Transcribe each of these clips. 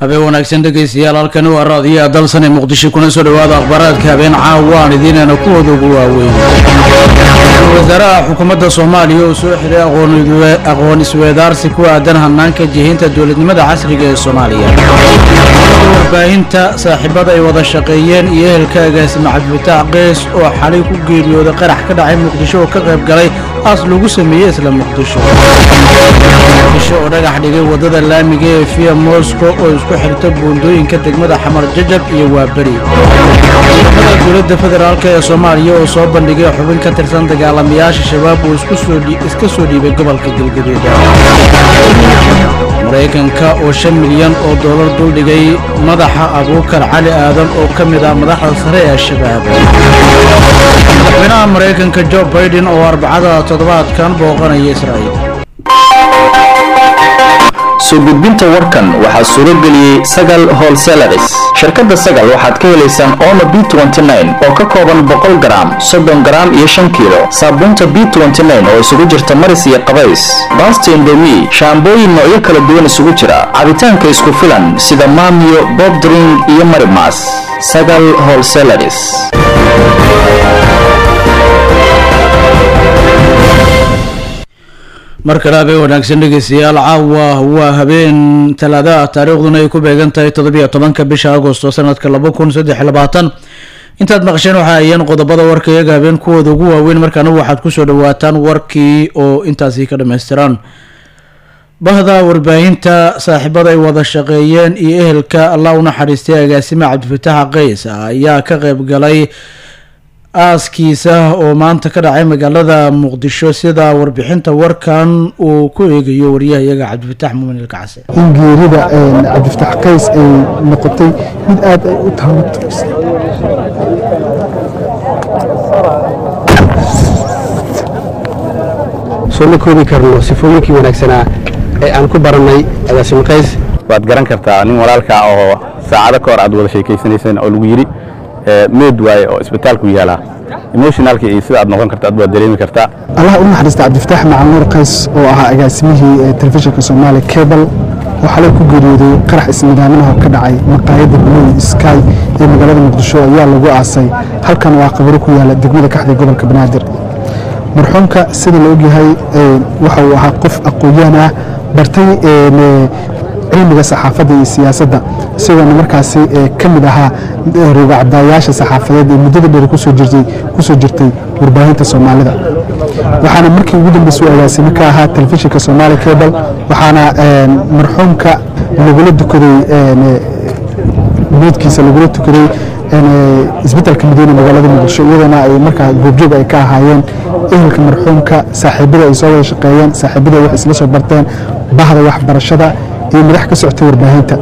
habeen wanaagsan dhegaystayaal halkani waa raadiyaha dalsan ee muqdisho kuna soo dhawaada akhbaaraadka habeen caawa aan idiinana kuwooda ugu waaweyn wasaaraha xukuumadda soomaaliya oo soo xiray aqoon isweedaarsi ku aadan hanaanka jihinta dowladnimada casriga ee soomaaliya warbaahinta saaxiibada ay wada shaqeeyeen iyo ehelka agaasime cabdifitaax qeys oo xalay ku geeriyooday qarax ka dhacay muqdisho oo ka qayb galay aas lagu sameeyey isla muqdisho muqdisho oo dhagax dhigay waddada laamiga ee via moscow oo isku xirta buundooyinka degmada xamar jajab iyo waaberi ciidamada dowladda federaalk ee soomaaliya oo soo bandhigay xubin ka tirsan dagaalamayaasha shabaab uu iska soo dhiibay gobolka galgaduud maraykanka oo shan milyan oo doolar duldhigay madaxa abuukar cali aadan oo ka mid ah madaxda sare ee shabaab madaxweynaha maraykanka jo baiden oo arbacada toddobaadkan booqanaya israa'iil soo gudbinta warkan waxaa suuro geliyey sagal holselaris shirkadda sagal waxaad ka helaysaan omo b oo ka kooban boqol garaam soddon garaam iyo shan kiilo saabuunta b oo isugu jirta maris iyo qabays baasta indomi shaambooyin noocyo kala duwan isugu jira cabitaanka isku filan sida maamiyo bobdring iyo marimas sagal holselaris mar kale habeen wanaagsan dhegeystayaal caawa waa habeen talaadaha taariikhduna ay ku beegan tahay toddobiyo tobanka bisha agosto sanadka laba kun saddex labaatan intaad maqasheen waxa ayeen qodobada warka iyaga habeen kuwooda ugu waaweyn markaana waxaad kusoo dhawaataan warkii oo intaasi ka dhammaystiraan bahda warbaahinta saaxiibada ay wada shaqeeyeen iyo ehelka allah u naxariistay agaasime cabdifitaax qays ayaa ka qeyb galay aaskiisa oo maanta ka dhacay magaalada muqdisho sida warbixinta warkan uu ku eegayo waryaha iyaga cabdifitaax muumin ilkacase in geerida cabdifitaax qays ay noqotay mid aada ay u taabaturaysa soo ma koobi karno sifooyinkii wanaagsanaa ee aan ku barannay agaasime qays waad garan kartaa nin walaalkaa oo saacado ka hor aad wada sheekaysanayseen oo lagu yidhi meed waaye oo isbitaalku yaalaa emotionalka iyo sida aad noqon karta ad waad dareemi kartaa allah u naxariista cabdifitaax macalnuur qays oo ahaa agaasimihii telefishinka soomaaliya cebal oo xalay ku geeriyooday qarax isnidaaminaha ka dhacay maqaayadda blue sky ee magaalada muqdisho ayaa lagu aasay halkan waa qabaro ku yaala degmada kaxda gobolka banaadir marxuumka sida la ogyahay waxa uu ahaa qof aqoon-yaan ah bartay cilmiga saxaafadda iyo siyaasadda isagoona markaasi ka mid ahaa rogacdaayaasha saxaafadeed ee muddada dheer kusoo jirtay warbaahinta soomaalida waxaana markii ugu dambeysay u agaasime ka ahaa telefishinka somaali cebal waxaana marxuumka lagula tukaday meydkiisa lagula tukaday isbitaalka madiina magaalada muqdisho iyadoona ay markaa goobjoog ay ka ahaayeen ehelka marxuumka saaxiibada ay soo wada shaqeeyeen saaxiibada wax isla soo barteen bahda waxbarashada iyo madax ka socotay warbaahinta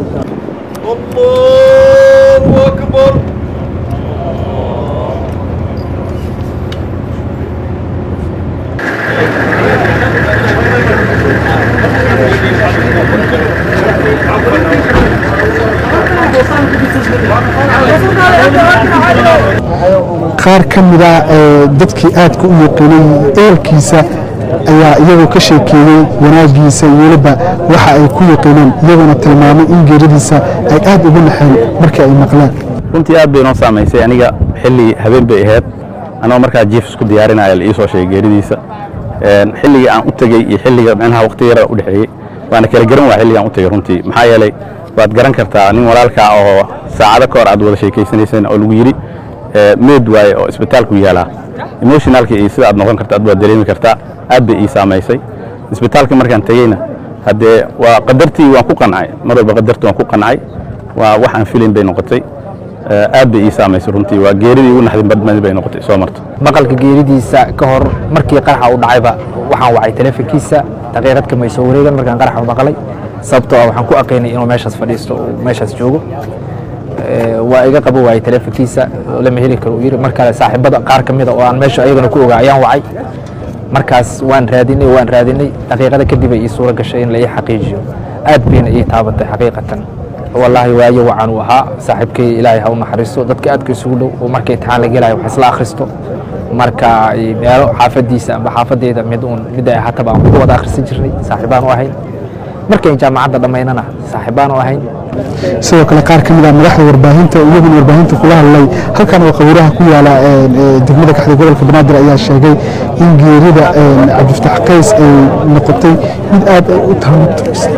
qaar ka mida dadkii aadka u yaqiinay eelkiisa ayaa iyagoo ka sheekeeyey wanaagiisa iyo weliba waxa ay ku yaqiineen iyagoona tilmaamay in geeridiisa ay aad ugu naxeen markii ay maqleen runtii aad bay noo saamaysay aniga xilli habeen bay ahayd anoo markaa jiif isku diyaarinaya la ii soo sheegay geeridiisa xilligii aan u tegey iyo xilliga micnaha waqti yara u dhexeeyey waana kala garan waa xilligaan u tegey runtii maxaa yeelay waad garan kartaa nin walaalkaa oo saacado ka hor aad wada sheekaysanayseen oo lagu yidhi meed waaye oo isbitaalku yaalaa emotionalka iyo sida aad noqon karta ad waad dareemi kartaa aad bay ii saamaysay isbitaalka markaan tegeyna haddee waa qadartii waan ku qancay mar walba qadartii waan ku qancay waa wax aan filayn bay noqotay aad bay ii saamaysay runtii waa geeridii ugu naxdin badmadi bay noqotay soo marto maqalka geeridiisa ka hor markii qaraxa u dhacayba waxaan wacay teleefonkiisa daqiiqad kama soo wareegan markaan qaraxa u maqlay sababtoo ah waxaan ku aqaynay inuu meeshaas fadhiisto oo meeshaas joogo waa iga qabo waayey teleefonkiisa lama heli karo uu yidhi mar kale saaxiibada qaar ka mida oo aan meesha ayagana ku ogaa ayaan wacay markaas waan raadinay waan raadinay daqiiqada kadib ay ii suuro gashay in la ii xaqiijiyo aad bayna ii taabatay xaqiiqatan wallaahi waayo wacan uu ahaa saaxiibkay ilaahay ha u naxariisto dadka aadka isugu dhow oo marka imtixaan la gelayo wax isla akhristo marka meelo xaafadiisa amba xaafadeeda mid uun mid ay ahaataba aan ku wada akhrisan jirnay saaxiibaan u ahayn markayn jaamacadda dhammaynana saaxiibaan oo ahayn sidoo kale qaar ka mid ah madaxda warbaahinta iyaguna warbaahinta kula hadlay halkan oo qabuuraha ku yaala degmada kaxda gobolka banaadir ayaa sheegay in geerida cabdifataax qays ay noqotay mid aad ay u taamutaysa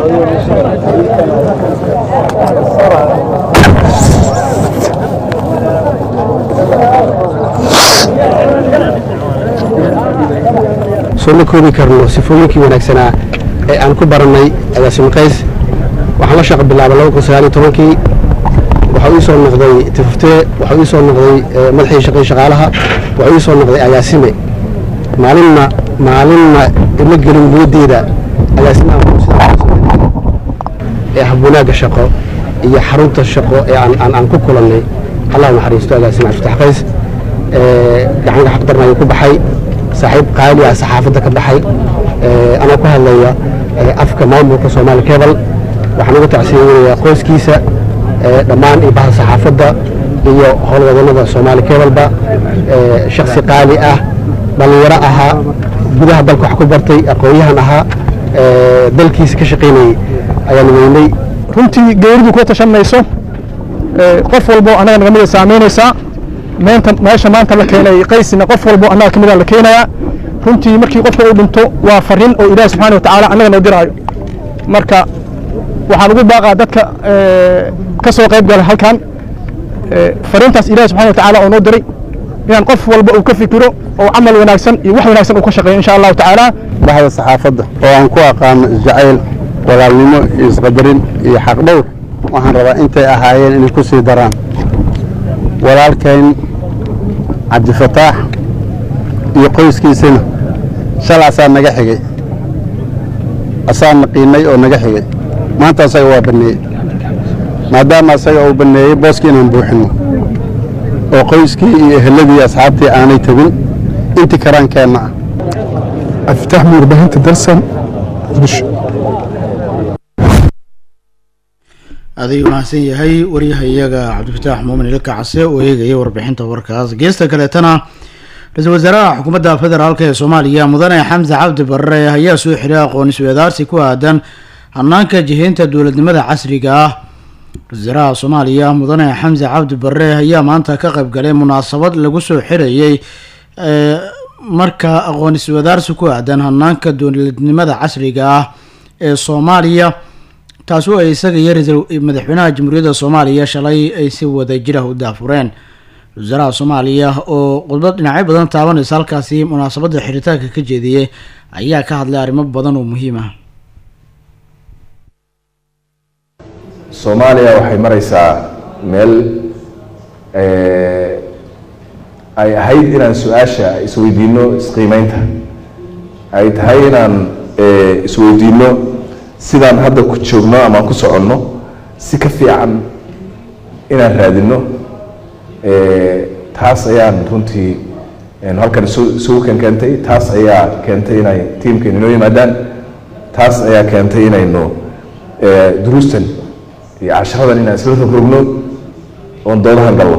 soo ma koobi karno sifooyinkii wanaagsanaa ee aan ku barannay agaasimo qays waxaan la shaqo bilaabay laba kun sagaal iyo tobankii waxaa ii soo noqday tifuftee waxaa ii soo noqday madaxii shaqay shaqaalaha waxaa ii soo noqday agaasime maalinna maalinna ima gelin niyaddeeda agaasimaha ee habwanaagga shaqo iyo xarunta shaqo ee aan aan aan ku kulannay allah naxariisto agaasime cabdifatax qays gacanka xaqdarna ayuu ku baxay saaxiib qaali ah saxaafadda ka baxay anoo ku hadlaya afka maamulka soomaali kebal waxaan ugu tacsiyeynayaa qoyskiisa dhammaan iyo bahda saxaafadda iyo howlwadannada soomaali kebalba shaksi qaali ah dhallinyaro ahaa gudaha dalka wax ku bartay aqoon-yahan ahaa dalkiisa ka shaqaynayey ayaan weynay runtii geeridu kuwa tashan mayso qof walbo annaga naga mida saamaynaysaa meenta meesha maanta la keenay qaysina qof walbo annaga ka mida la keenayaa runtii markii qofka uu dhinto waa farriin oo ilaahi subxana wa tacaala annaga noo diraayo marka waxaan ugu baaqaa dadka ka soo qayb gala halkan fariintaas ilahi subxana wa tacaala oo noo diray inaan qof walba uu ka fikiro oo camal wanaagsan iyo wax wanaagsan uu ka shaqeeyo insha allahu tacaala baxda saxaafadda oo aan ku aqaano isjacayl walaalnimo iyo isqadarin iyo xaqdhowr waxaan rabaa intay ahaayeen inay ku sii daraan walaalkayn cabdifataax iyo qoyskiisana shal asaa naga xigay asaa naqiinay oo naga xigay maanta asaga waa banneeyey maadaama asaga uu banneeyey booskii inaan buuxinno oo qoyskii iyo eheladii asxaabtii aanay tegin intii karaankeenna ah cabdifatax mu warbaahinta dalsan muqdisho adig mahadsan yahay waryahayaga cabdifataax muumin ilka case oo eegaya warbixinta warkaas geesta kaleetana ra-iisul wasaaraha xukuumadda federaalk ee soomaaliya mudane xamse cabdi barre ayaa soo xiray aqoon isweedaarsi ku aadan hanaanka jihaynta dowladnimada casriga ah ra-isul wasaaraha soomaaliya mudane xamse cabdi barre ayaa maanta ka qayb galay munaasabad lagu soo xirayey marka aqoon isweedaarsi ku aadan hanaanka dowladnimada casriga ah ee soomaaliya taasi oo ay isaga iyo ra-iisul madaxweynaha jamhuuriyadda soomaaliya shalay ay si wadajir ah u daafureen wasaaraha soomaaliya oo khudbad dhinacyo badan taabanaysa halkaasi munaasabadda xiritaanka ka jeediyey ayaa ka hadlay arrimo badan oo muhiim ah soomaaliya waxay maraysaa meel ay ahayd inaan su-aasha isweydiino isqiimeynta ay tahay inaan isweydiino sidaan hadda ku joogno ama ku soconno si ka fiican inaan raadino taas ayaan runtii halkan isugu ken keentay taas ayaa keentay inay tiimkeenu inoo yimaadaan taas ayaa keentay inaynu duruustan iyo casharadan inaan isla rogrogno oon doodahan galno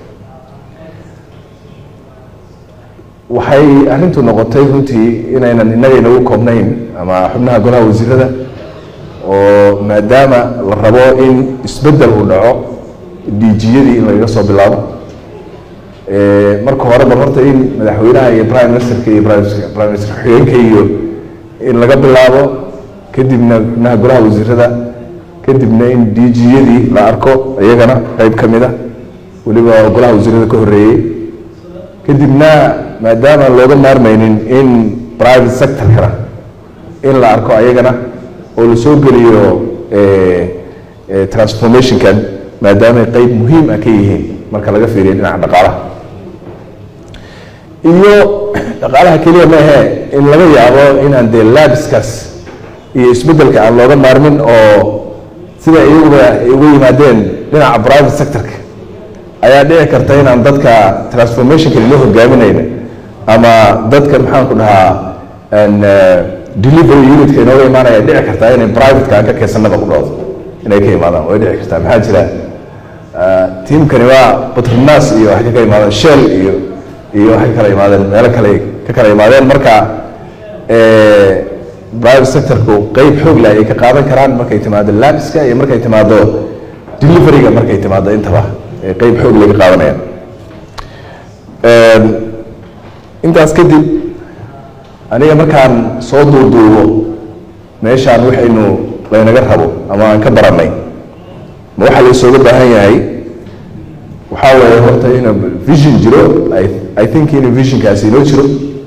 waxay arrintu noqotay runtii inaynan innaga inagu koobnayn ama xubnaha golaha wasiirada oo maadaama la rabo in isbeddel uu dhaco diijiyadii in lagaga soo bilaabo marka hore bal horta in madaxweynaha iyo prime ministerka iyo prime minister ku-xigeenka iyo in laga bilaabo kadibna xubnaha golaha wasiirada kadibna in diijiyadii la arko iyagana qeyb ka mid a weliba golaha wasiirada ka horreeyey kadibna maadaama looga maarmaynin in private sectorkana in la arko ayagana oo la soo geliyo transformationkan maadaamay qeyb muhiim ah ka yihiin marka laga fiiriyo dhinaca dhaqaalaha iyo dhaqaalaha keliya maahe in laga yaabo inaan dee labiskaas iyo isbeddelka aan looga maarmin oo sida iyaguba ay uga yimaadeen dhinaca private sectorka ayaa dhici karta inaan dadka transformationka loo hogaaminayna ama dadka maxaan ku dhahaa delivery unitka inooga imaanaya dhici kartaa inay privateka aan ka keensanaba ku dhoodo inay ka imaadaan way dhici kartaa maxaa jira tiimkani waa batronas iyo waxay ka kala imaadeen shell iyo iyo waxay kala imaadeen meelo kale ka kala imaadeen marka private sectorku qeyb xoog leh ay ka qaadan karaan markay timaado labiska iyo markay timaado deliveryga markay timaado intaba ee qeyb xoog leh ka qaadanayaan intaas kadib aniga markaan soo duuduubo meeshaan waxaynu laynaga rabo ama aan ka barannay ma waxaa la isooga baahan yahay waxaa weeye horta ina vision jiro I, i think in visionkaasi inoo jiro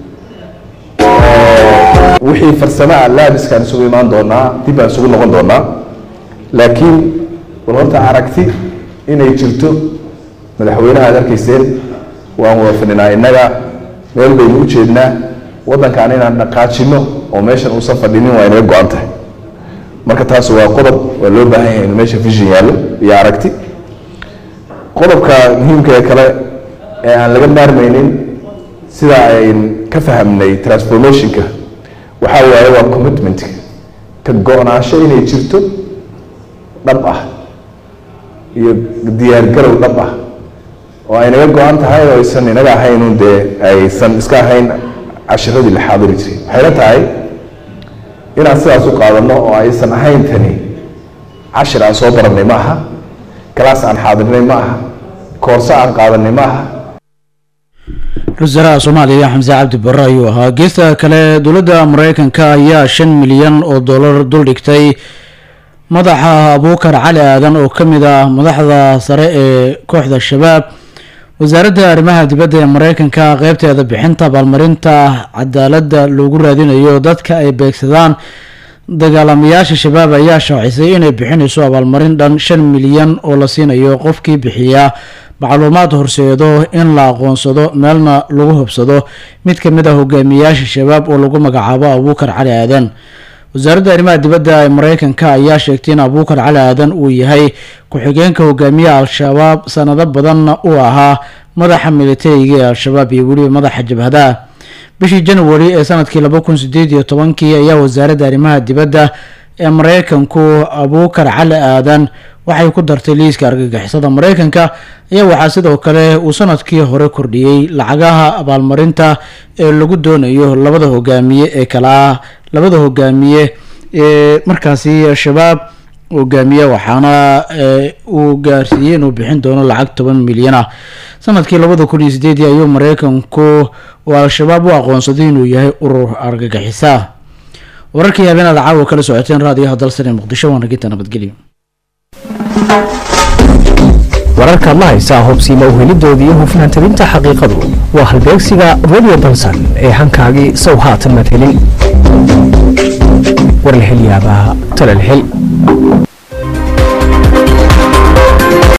wixii farsamo ah laabiskaan isugu imaan doonaa dib baan isugu noqon doonaa laakiin bal horta aragti inay jirto madaxweynaha aad arkayseen waan wada fadhinaa innaga meel baynu u jeednaa waddankan inaan dhaqaajino oo meeshan uusan fadhinin waa inaga go-an tahay marka taas waa qodob waa loo baahan yahay in meesha vision yaallo iyo aragti qodobka muhiimka ee kale ee aan laga maarmaynin sida ayn ka fahamnay transformationka waxaa waaye waa commitment ka go-naansho inay jirto dhab ah iyo diyaargarow dhab ah oo ay naga go-an tahay oo aysan inaga ahayn dee aysan iska ahayn cashiradii la xaadiri jiray waxayna tahay inaan sidaas u qaadano oo aysan ahayn tani cashir aan soo barannay ma aha galaas aan xaadirnay ma aha koorso aan qaadanay ma aha ra-iisul soomaaliya xamse cabdi barre ayuu ahaa geesta kale dowladda mareykanka ayaa shan milyan oo dollar duldhigtay madaxa abuukar cali aadan oo ka mid ah madaxda sare ee kooxda shabaab wasaaradda arrimaha dibadda ee mareykanka qeybteeda bixinta abaalmarinta cadaaladda loogu raadinayo dadka ay beegsadaan dagaalamayaasha shabaab ayaa shaacisay inay bixinayso abaalmarin dhan shan milyan oo la siinayo qofkii bixiya macluumaad horseedo in la aqoonsado meelna lagu hubsado mid ka mid ah hogaamiyayaasha shabaab oo lagu magacaabo abuukar cali aadan wasaaradda arrimaha dibadda ee mareykanka ayaa sheegtay in abuukar cali aadan uu yahay ku-xigeenka hogaamiyaha al-shabaab sanado badanna uu ahaa madaxa militariga ee al-shabaab iyo weliba madaxa jabhadaha bishii january ee sanadkii laba kun sideed iyo tobankii ayaa wasaaradda arrimaha dibadda ee mareykanku abuukar cali aadan waxay ku dartay liiska argagixisada mareykanka ayaa waxaa sidoo kale uu sanadkii hore kordhiyey lacagaha abaalmarinta ee lagu doonayo labada hogaamiye ee kala ah labada hogaamiye ee markaasi shabaab hogaamiye waxaana uu gaarsiiyey inuu bixin doono lacag toban milyan ah sanadkii labada kun iyo sideedii ayuu mareykanku uu al-shabaab u aqoonsaday inuu yahay urur argagixisa wararkii habeenaad caawa kala socoteen raadiyaha dalsane muqdisho waana ginta nabadgelyo wararkaad la haysaa hubsiima uhelidooda iyo hufnaan tabinta xaqiiqadu waa halbeegsiga radio balsan ee hankaagii sow haatan madhelin war la helyaabaa talal hel